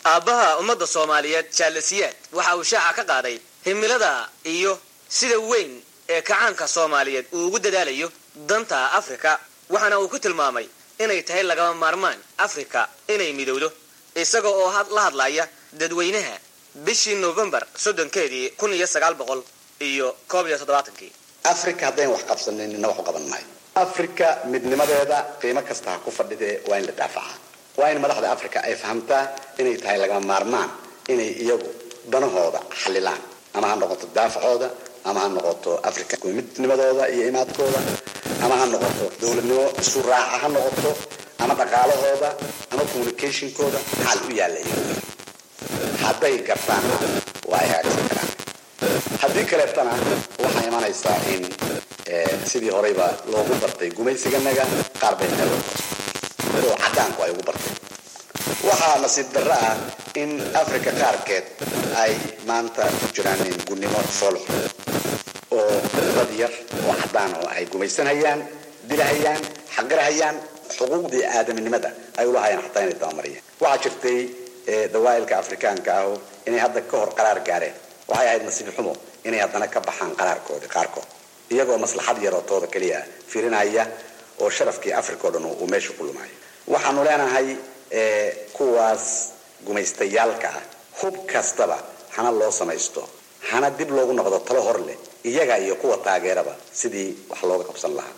aabbaha ummadda soomaaliyeed jaalasiyaad waxa uu shaaca ka qaaday himilada iyo sida weyn ee kacaanka soomaaliyeed uu ugu dadaalayo danta afrika waxaana uu ku tilmaamay inay tahay lagama maarmaan afrika inay midowdo isaga oo la hadlaya dadweynaha bishii novembar soddonkeedii kun iyo sagaal boqol iyo koob iyo toddobaatankii africa haddayn wax qabsanin nina wax u qaban maayo africa midnimadeeda qiimo kasta ha ku fadhidee waa in la daafacaa waa in madaxda africa ay fahamtaa inay tahay lagama maarmaan inay iyagu danahooda xalilaan ama ha noqoto daafacooda ama ha noqoto africa midnimadooda iyo imaadkooda ama ha noqoto dowladnimo isu raaca ha noqoto ama dhaqaalahooda ama communicationkooda xaal u yaalla iyagu hadday gartaan waa ay hagaagsan karaan haddii kaleetana waxaa imanaysaa in sidii horeyba loogu bartay gumaysiganaga qaar bay meel oo cadaanku ay ugu bartay waxaa nasiib darro ah in africa qaarkeed ay maanta ku jiraan in gunnimo foolx oo dad yar oo cadaan oo ay gumaysanhayaan dilahayaan xaqirahayaan xuquuqdii aadaminimada ay ulahayaan xataa inay dabamariyaan waxaa jirtay dawaa'ilka afrikaanka ahu inay hadda ka hor qaraar gaareen waxay ahayd nasiib xumo inay haddana ka baxaan qaraarkoodi qaarkood iyagoo maslaxad yaroo tooda keliya firinaya oo sharafkii africa o dhan uu meesha ku lumaayo waxaanu leenahay kuwaas gumaystayaalka ah hub kastaba hana loo samaysto hana dib loogu noqdo talo hor leh iyaga iyo kuwa taageeraba sidii wax looga qabsan lahaa